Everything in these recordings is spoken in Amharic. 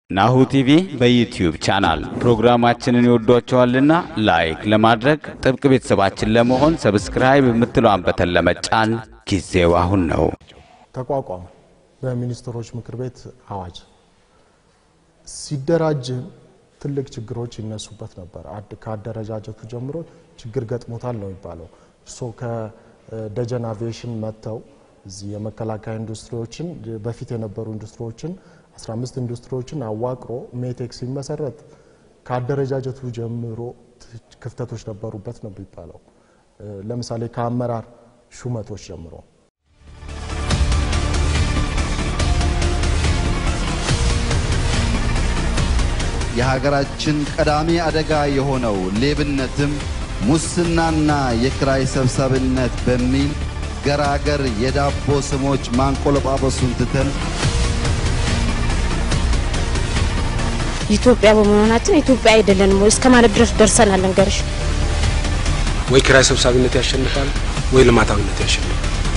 ናሁ ቲቪ በዩትዩብ ቻናል ፕሮግራማችንን ይወዷቸዋልና ላይክ ለማድረግ ጥብቅ ቤተሰባችን ለመሆን ሰብስክራይብ የምትለዋን በተን ለመጫን ጊዜው አሁን ነው። ተቋቋመ በሚኒስትሮች ምክር ቤት አዋጅ ሲደራጅ ትልቅ ችግሮች ይነሱበት ነበር። አድ ከአደረጃጀቱ ጀምሮ ችግር ገጥሞታል ነው የሚባለው። እርስዎ ከደጀን አቪዬሽን መጥተው እዚህ የመከላከያ ኢንዱስትሪዎችን በፊት የነበሩ ኢንዱስትሪዎችን 15 ኢንዱስትሪዎችን አዋቅሮ ሜቴክ ሲመሰረት ከአደረጃጀቱ ጀምሮ ክፍተቶች ነበሩበት ነው የሚባለው። ለምሳሌ ከአመራር ሹመቶች ጀምሮ የሀገራችን ቀዳሚ አደጋ የሆነው ሌብነትም ሙስናና የኪራይ ሰብሳቢነት በሚል ገራገር የዳቦ ስሞች ማንቆለጳጰሱን ትተን ኢትዮጵያ በመሆናችን ኢትዮጵያ አይደለንም ወይ እስከ ማለት ድረስ ደርሰናል። እንገርሽ ወይ ኪራይ ሰብሳቢነት ያሸንፋል ወይ ልማታዊነት ያሸንፋል።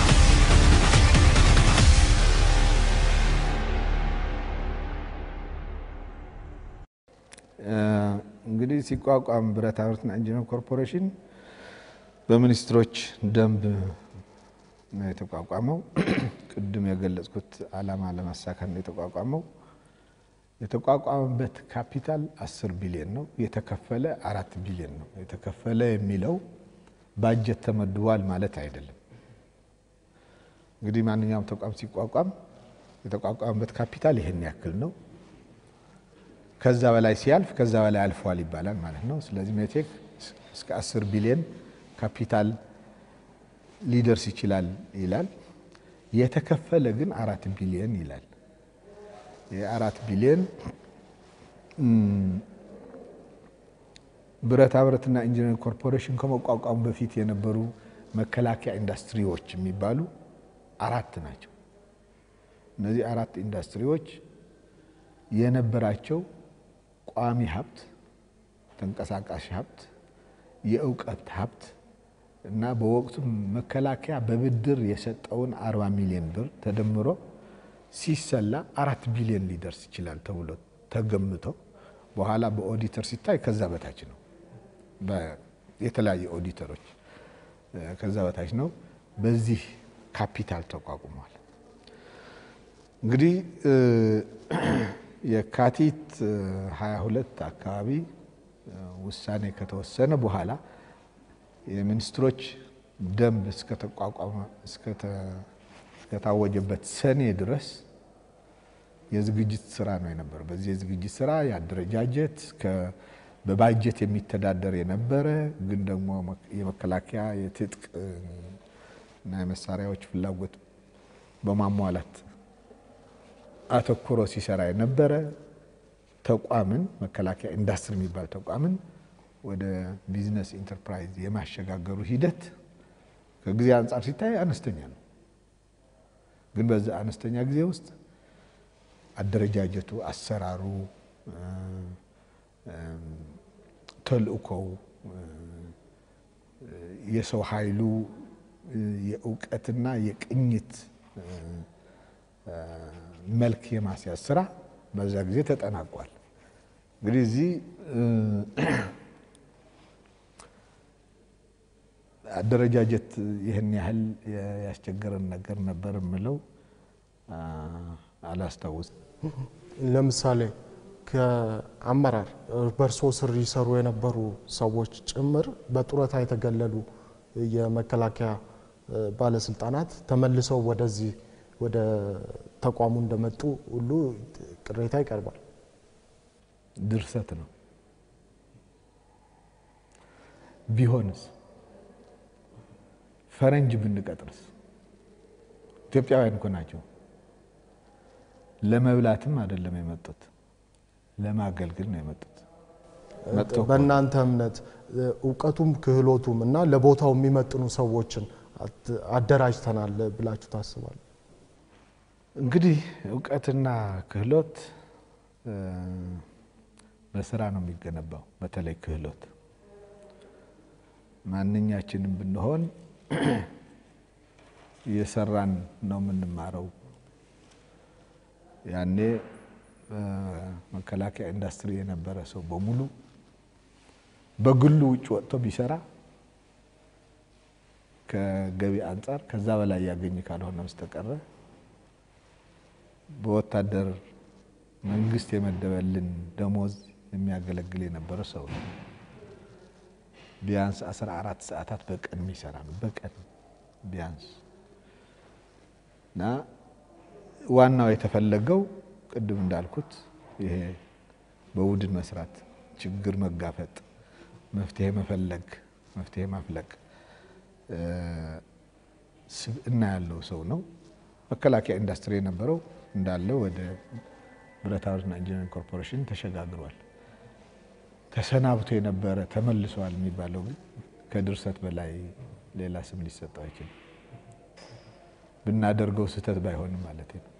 እንግዲህ ሲቋቋም ብረታ ብረትና ኢንጂነር ኮርፖሬሽን በሚኒስትሮች ደንብ ነው የተቋቋመው። ቅድም የገለጽኩት ዓላማ ለማሳካት ነው የተቋቋመው። የተቋቋመበት ካፒታል 10 ቢሊዮን ነው። የተከፈለ አራት ቢሊዮን ነው። የተከፈለ የሚለው ባጀት ተመድቧል ማለት አይደለም። እንግዲህ ማንኛውም ተቋም ሲቋቋም የተቋቋመበት ካፒታል ይህን ያክል ነው። ከዛ በላይ ሲያልፍ ከዛ በላይ አልፏል ይባላል ማለት ነው። ስለዚህ ሜቴክ እስከ 10 ቢሊዮን ካፒታል ሊደርስ ይችላል ይላል። የተከፈለ ግን አራት ቢሊዮን ይላል። የአራት ቢሊዮን ብረታ ብረትና ኢንጂነሪንግ ኮርፖሬሽን ከመቋቋሙ በፊት የነበሩ መከላከያ ኢንዱስትሪዎች የሚባሉ አራት ናቸው። እነዚህ አራት ኢንዱስትሪዎች የነበራቸው ቋሚ ሀብት፣ ተንቀሳቃሽ ሀብት፣ የእውቀት ሀብት እና በወቅቱ መከላከያ በብድር የሰጠውን 40 ሚሊዮን ብር ተደምሮ ሲሰላ አራት ቢሊዮን ሊደርስ ይችላል ተብሎ ተገምቶ በኋላ በኦዲተር ሲታይ ከዛ በታች ነው። የተለያዩ ኦዲተሮች ከዛ በታች ነው። በዚህ ካፒታል ተቋቁሟል። እንግዲህ የካቲት 22 አካባቢ ውሳኔ ከተወሰነ በኋላ የሚኒስትሮች ደንብ እስከተቋቋመ እስከታወጀበት ሰኔ ድረስ የዝግጅት ስራ ነው የነበረው። በዚህ የዝግጅት ስራ የአደረጃጀት በባጀት የሚተዳደር የነበረ ግን ደግሞ የመከላከያ የትጥቅ እና የመሳሪያዎች ፍላጎት በማሟላት አተኩሮ ሲሰራ የነበረ ተቋምን መከላከያ ኢንዱስትሪ የሚባል ተቋምን ወደ ቢዝነስ ኢንተርፕራይዝ የማሸጋገሩ ሂደት ከጊዜ አንጻር ሲታይ አነስተኛ ነው። ግን በዛ አነስተኛ ጊዜ ውስጥ አደረጃጀቱ፣ አሰራሩ፣ ተልእኮው፣ የሰው ኃይሉ የእውቀትና የቅኝት መልክ የማስያዝ ስራ በዛ ጊዜ ተጠናቋል። እንግዲህ እዚህ አደረጃጀት ይህን ያህል ያስቸገረን ነገር ነበር የምለው አላስታውስም። ለምሳሌ ከአመራር በእርሶ ስር ይሰሩ የነበሩ ሰዎች ጭምር በጡረታ የተገለሉ የመከላከያ ባለስልጣናት ተመልሰው ወደዚህ ወደ ተቋሙ እንደመጡ ሁሉ ቅሬታ ይቀርባል። ድርሰት ነው። ቢሆንስ ፈረንጅ ብንቀጥርስ? ኢትዮጵያውያን እኮ ናቸው። ለመብላትም አይደለም የመጡት፣ ለማገልገል ነው የመጡት። መጥተው በእናንተ እምነት እውቀቱም ክህሎቱም እና ለቦታው የሚመጥኑ ሰዎችን አደራጅተናል ብላችሁ ታስባል? እንግዲህ እውቀትና ክህሎት በስራ ነው የሚገነባው። በተለይ ክህሎት ማንኛችንም ብንሆን እየሰራን ነው የምንማረው። ያኔ በመከላከያ ኢንዱስትሪ የነበረ ሰው በሙሉ በግሉ ውጭ ወጥቶ ቢሰራ ከገቢ አንጻር ከዛ በላይ ያገኝ ካልሆነ በስተቀረ በወታደር መንግስት የመደበልን ደሞዝ የሚያገለግል የነበረ ሰው ነው። ቢያንስ 14 ሰዓታት በቀን የሚሰራ ነው። በቀን ቢያንስ እና ዋናው የተፈለገው ቅድም እንዳልኩት ይሄ በቡድን መስራት፣ ችግር መጋፈጥ፣ መፍትሄ መፈለግ፣ መፍትሄ ማፍለቅ ስብዕና ያለው ሰው ነው። መከላከያ ኢንዱስትሪ የነበረው እንዳለ ወደ ብረታ ብረትና ኢንጂነሪንግ ኮርፖሬሽን ተሸጋግሯል። ተሰናብቶ የነበረ ተመልሷል የሚባለው ግን ከድርሰት በላይ ሌላ ስም ሊሰጠው አይችልም። ብናደርገው ስህተት ባይሆንም ማለት ነው።